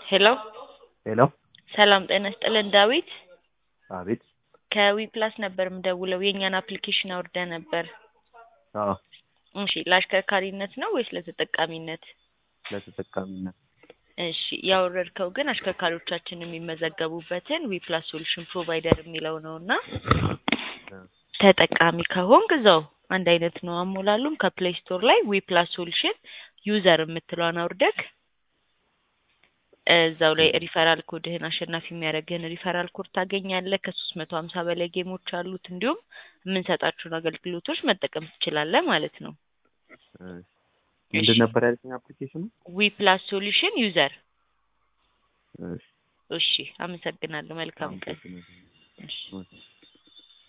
ሄሎ ሄሎ ሰላም ጤና ይስጥልን ዳዊት አቤት ከዊ ፕላስ ነበር የምደውለው የእኛን አፕሊኬሽን አውርደ ነበር አዎ እሺ ለአሽከርካሪነት ነው ወይስ ለተጠቃሚነት ለተጠቃሚነት እሺ ያወረድከው ግን አሽከርካሪዎቻችን የሚመዘገቡበትን ዊ ፕላስ ሶሉሽን ፕሮቫይደር የሚለው ነው እና ተጠቃሚ ከሆንክ እዛው አንድ አይነት ነው አሞላሉም ከፕሌይ ስቶር ላይ ዊ ፕላስ ሶሉሽን ዩዘር የምትለዋን አውርደክ እዛው ላይ ሪፈራል ኮድህን አሸናፊ የሚያደርግህን ሪፈራል ኮድ ታገኛለህ። ከሶስት መቶ ሀምሳ በላይ ጌሞች አሉት። እንዲሁም የምንሰጣቸውን አገልግሎቶች መጠቀም ትችላለህ ማለት ነው። ምንድን ነበር ያለኝ አፕሊኬሽኑ? ዊ ፕላስ ሶሉሽን ዩዘር። እሺ እሺ፣ አመሰግናለሁ። መልካም ቀን። አመሰግናለሁ። እሺ